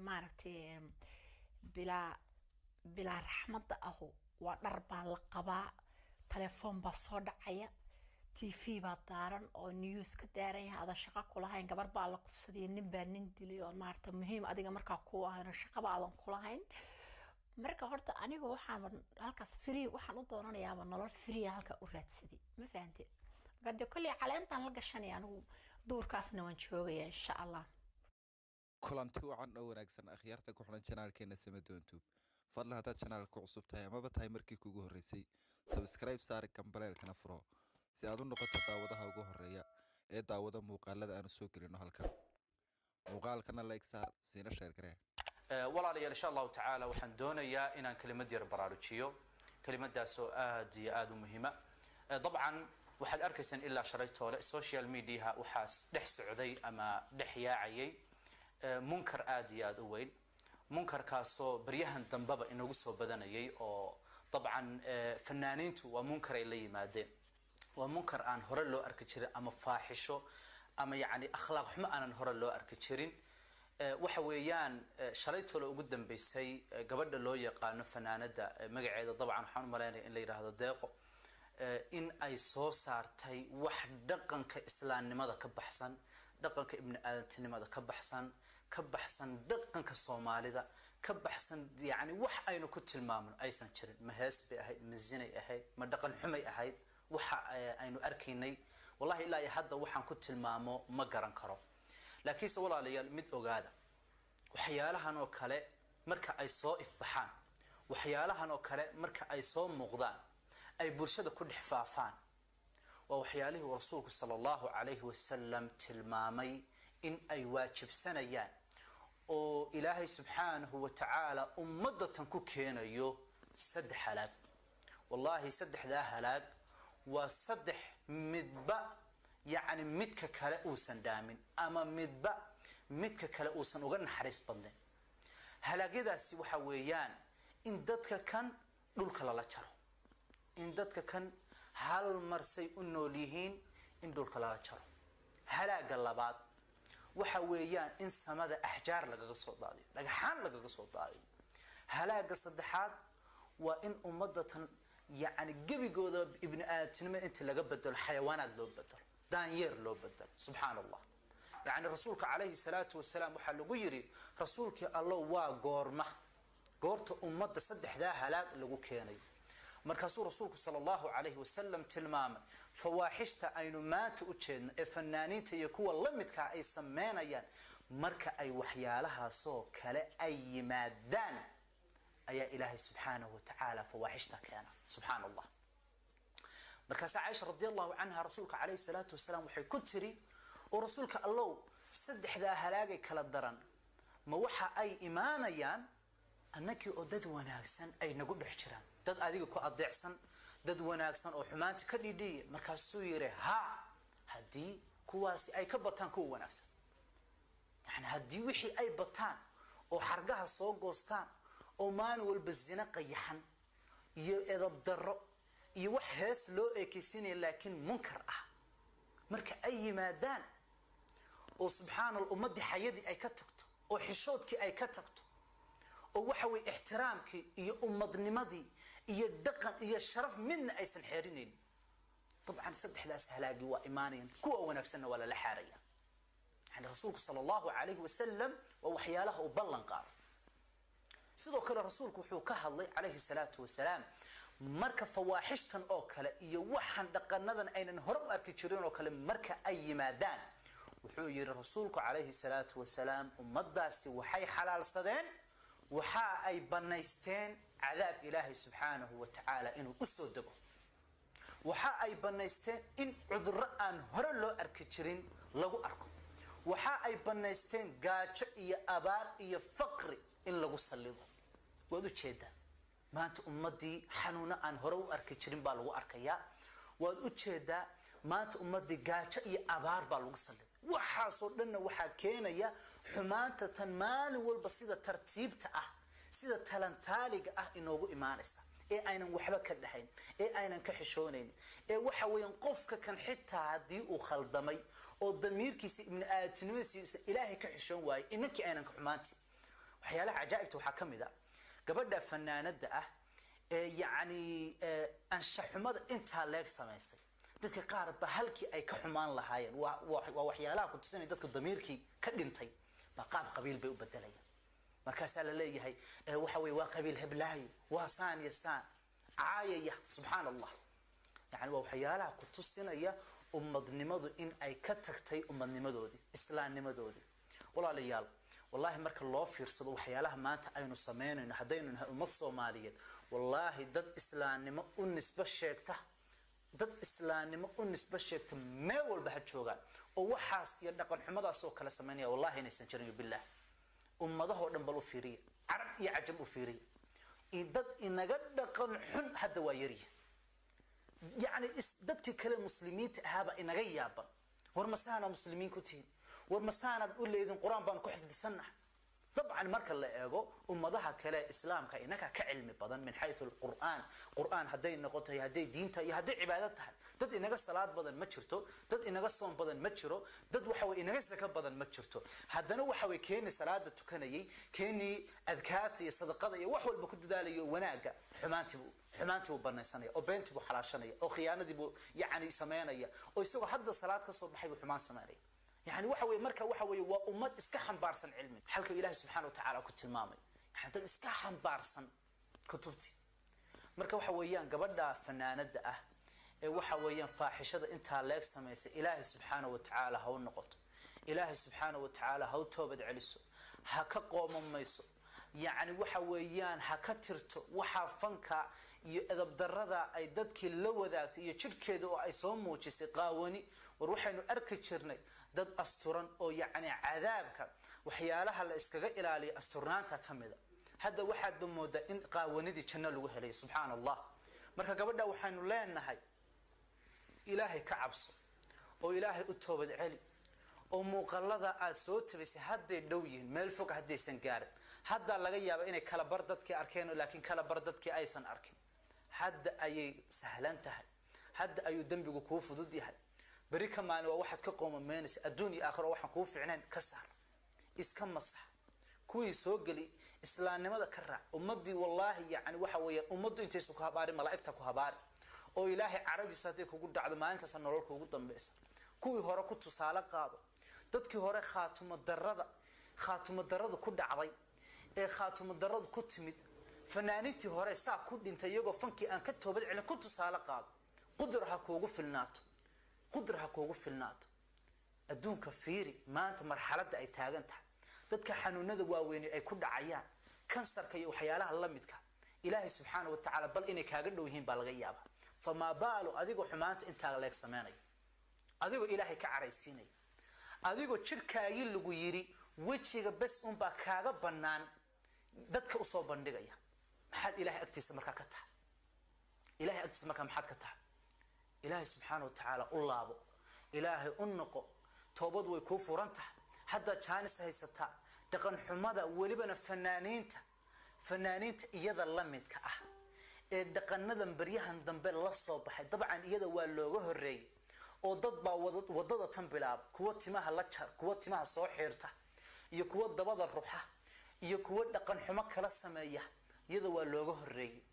maaragtay bilaa bilaa raxmadda ahu waa dhar baa la qabaa telefoon baa soo dhacaya t v baa daaran oo news ka daaran yahay ada shaqo kulahayn gabar baa la kufsaday nin baa nin dilay oo maarata muhiim adiga markaa ku ahayn shaqaba aadan kulahayn marka horta aniga waxaan halkaas free waxaan u doonanayaaba nolol free halka u raadsaday ma fahante marka dee kolley caleentaan la gashanaya anigu duurkaasna waan joogaya insha allah kulanti wacan oo wanaagsan akhyaarta ku xiran janaalkeena samadontube fadlan haddaad janaalka ku cusub tahay amaba tahay markii kugu horreysay sabskribe saari kambaleelkana furo si aad u noqoto daawadaha ugu horeeya ee daawada muuqaalada aanu soo gelino halkan muuqaalkana like saar siina sheer garee walaalayaal insha allahu tacaala waxaan doonayaa inaan kelimad yar baraarujiyo kelimadaas oo aad iyo aada u muhiima dabcan waxaad arkaysaan ilaa shalay toole social mediaha waxaas dhex socday ama dhex yaacayay munkar aada iyo aada u weyn munkarkaasoo baryahan dambeba inagu soo badanayay oo dabcan fanaaniintu waa munkar ay la yimaadeen waa munkar aan hore loo arki jirin ama faaxisho ama yacni akhlaaq xumo aanan hore loo arki jirin waxa weeyaan shalay tolo ugu dambeysay gabadha loo yaqaano fanaanada magaceeda dabcan waxaan u malaynaya in la yidhaahdo deeqo in ay soo saartay wax dhaqanka islaamnimada ka baxsan dhaqanka ibni aadantinimada ka baxsan ka baxsan dhaqanka soomaalida ka baxsan yani wax aynu ku tilmaamno aysan jirin ma hees bay ahayd ma zinay ahayd ma dhaqan xumay ahayd waxa aynu arkaynay wallahi ilaa iyo hadda waxaan ku tilmaamo ma garan karo laakiinse walaalayaal mid ogaada waxyaalahan oo kale marka ay soo ifbaxaan waxyaalahan oo kale marka ay soo muuqdaan ay bulshada ku dhex faafaan waa waxyaalihii uu rasuulku sala allahu calayhi wasalam tilmaamay in ay waajibsanayaan oo ilaahay subxaanahu wa tacaala ummadatan ku keenayo saddex halaag wallahi saddexdaa halaag waa saddex midba yacni midka kale uusan dhaamin ama midba midka kale uusan uga naxariis badnayn halaagyadaasi waxa weeyaan in dadka kan dhulka lala jaro in dadka kan hal marsay u nool yihiin in dhulka lala jaro halaaga labaad waxa weeyaan in samada axjaar lagaga soo daadiyo dhagaxaan lagaga soo daadiyo halaaga saddexaad waa in ummadatan yacni gebigooda ibni aadamtinimada inta laga bedelo xayawaanaad loo bedelo daanyeer loo bedelo subxaan allah yacni rasuulka calayhi salaatu wasalaam waxaa lagu yidhi rasuulkii allo waa goorma goorta ummadda saddexdaa halaag lagu keenay markaasuu rasuulku sala allahu calayhi wasalam tilmaamay fawaaxishta aynu maanta u jeedno ee fanaaniinta iyo kuwa la midkaa ay sameynayaan marka ay waxyaalahaasoo kale ay yimaadaan ayaa ilaahay subxaanahu watacaala fawaaxishta keena subxaan allah markaasaa caaisha radi allahu canha rasuulka calayhi salaatu wasalaam waxay ku tiri oo rasuulka allow saddexdaa halaagay kala daran ma waxa ay imaanayaan annagii oo dad wanaagsan ay nagu dhex jiraan dad adiga ku adeecsan dad wanaagsan oo xumaanta ka dhidhiya markaasuu yiri ha haddii kuwaasi ay ka bataan kuwa wanaagsan yani haddii wixii ay bataan oo xargaha soo goostaan oo maalin walba zina qayaxan iyo edab darro iyo wax hees loo ekeysinaya laakiin munkar ah marka ay yimaadaan oo subxaanalla ummaddii xayadii ay ka tagto oo xishoodkii ay ka tagto oo waxa weye ixtiraamkii iyo ummadnimadii iyo dhaqan iyo sharaf midna aysan xeerinaynin dabcan saddexdaas halaagii waa imaanayan kuwa wanaagsanna waa lala xaaraya yani rasuulku sala allahu calayhi wasalam waa waxyaalaha uu ballan qaado sidoo kale rasuulku wuxuu ka hadlay calayhi salaatu wasalaam marka fawaaxishtan oo kale iyo waxaan dhaqanadan aynan hore u arki jirin oo kale marka ay yimaadaan wuxuu yihi rasuulku calayhi salaatu wasalaam ummadaasi waxay xalaalsadeen waxa ay banaysteen cadaab ilaahay subxaanahu wa tacaala inuu usoo dego waxa ay banaysteen in cudurro aan hore loo arki jirin lagu arko waxa ay banaysteen gaajo iyo abaar iyo faqri in lagu sallido waad ujeedaa maanta ummadii xanuuno aan hore u arki jirin baa lagu arkayaa waad ujeedaa maanta ummadii gaajo iyo abaar baa lagu salliday waxaasoo dhanna waxaa keenaya xumaanta tan maalin walba sida tartiibta ah sida talantaaliga ah inoogu imaanaysa ee aynan waxba ka dhahayn ee aynan ka xishoonayn ee waxa weeyaan qofka kan xitaa haddii uu khaldamay oo damiirkiisa ibni aadamtinimadiisa ilaahay ka xishoon waayay inankii aynan ka xumaanti waxyaalaha cajaa'ibta waxaa ka mid a gabadha fanaanada ah ee yacni anshaxumada intaa leeg samaysay dadka qaar ba halkii ay ka xumaan lahaayeen waa waa waxyaalaha ku tusinaya dadka damiirkii ka dhintay baa qaab qabiil bay u bedelayaan markaasaa la leeyahay waxa weye waa qabiil heblaayo waa saan iyo saan caayaya subxaan allah yani waa waxyaalaha ku tusinaya ummadnimadu in ay ka tagtay ummadnimadoodii islaamnimadoodii walaalayaal wallahi marka loo fiirsado waxyaalaha maanta aynu samaynayno haddaynu nahay ummad soomaaliyeed wallaahi dad islaamnimo u nisbo sheegta dad islaamnimo u nisbo sheegta meel walba ha joogaan oo waxaas iyo dhaqan xumadaas oo kale samaynaya wallahi inaysan jirin billah ummadahoo dhan bal u fiiriya carab iyo cajam u fiiriya dad inaga dhaqan xun hadda waa yarya yacni dadkii kale muslimiinta ahaaba inaga yaaban war masaana muslimiin ku tihin war masaanaad u leedin qur-aan baan ku xifdisannahay dabcan marka la eego ummadaha kale islaamka inaga ka cilmi badan min xayu lqur'aan qur'aan hadday noqon tahay hadday diinta iyo hadday cibaado tahay dad inaga salaad badan ma jirto dad inaga soon badan ma jiro dad waxawey inaga sako badan ma jirto haddana waxawey keenii salaada tukanayay keenii adkaarta iyo sadaqada iyo wax walba ku dadaalayo wanaaga xumaantiibuu xumaantii buu banaysanaya oo beentii buu xalaashanaya oo khiyaanadii buu yacni sameynaya oo isagoo hadda salaad ka soo baxay buu xumaan sameynaya yani waxa weye marka waxa weye waa ummad iska xambaarsan cilmiga xalka ilahi subxana wa tacala ku tilmaamay yani dad iska xambaarsan kutubtii marka waxa weeyaan gabadha fanaanada ah ee waxa weeyaan faaxishada intaa leeg samaysay ilaahay subxaana wa tacaala ha u noqoto ilaahay subxaana wa tacaala ha u toobad celiso ha ka qoomamayso yacni waxa weeyaan ha ka tirto waxaa fanka iyo edabdarada ay dadkii la wadaagtay iyo jidhkeeda oo ay soo muujisay qaawani war waxaynu arki jirnay dad asturan oo yacni cadaabka waxyaalaha la iskaga ilaaliya asturnaanta ka mida hadda waxaadba moodaa in qaawanidii janno lagu helayo subxaana allah marka gabadha waxaynu leenahay ilaahay ka cabso oo ilaahay u toobad celi oo muuqalada aad soo tabisay hadday dhow yihiin meel fog haddaysan gaarin haddaa laga yaaba inay kala bar dadkii arkeen laakiin kala bar dadkii aysan arkin hadda ayay sahlan tahay hadda ayuu dembigu kuu fudud yahay beri ka maalin waa waxaad ka qoomameynaysa adduun iyo aakhiro waxaan kuu ficnayn ka saar iska masax kuwii soo geli islaamnimada ka raac ummadii wallaahi yani waxa weeye ummaddu intaysu ku habaarin malaa'igta ku habaari oo ilaahay caradiisu hadday kugu dhacdo maalintaasa nolol kuugu dambaysa kuwii hore ku tusaale qaado dadkii hore khaatumo darada khaatumo daradu ku dhacday ee khaatumo daradu ku timid fanaanintii hore saa ku dhintay iyagoo fankii aan ka toobad celin ku tusaale qaado qudra ha kuugu filnaato qudra ha kuugu filnaato adduunka fiiri maanta marxaladda ay taagan tahay dadka xanuunada waaweyne ay ku dhacayaan kansarka iyo waxyaalaha la midka ilaahay subxaana wa tacaala bal inay kaaga dhow yihiin baa laga yaabaa famaa baalu adigoo xumaanta intaa leeg sameynaya adigoo ilaahay ka caraysiinaya adigoo jidhkaagii lagu yiri wejiga bes unbaa kaaga bannaan dadka usoo bandhigaya maxaad ilahay agtiisa markaa ka tahay ilahay agtiisa markaa maxaad ka tahay ilaahay subxaana wa tacaala u laabo ilaahay u noqo toobad way kuu furan tahay haddaa jaanis haysataa dhaqan xumada welibana fanaaniinta fanaaniinta iyada la midka ah ee dhaqanadan baryahan dambe la soo baxay dabcan iyada waa looga horeeyay oo dad baa wadada tan bilaaba kuwa timaha la jar kuwa timaha soo xiirta iyo kuwa dabada ruxa iyo kuwa dhaqan xumo kala sameeya iyada waa looga horeeyay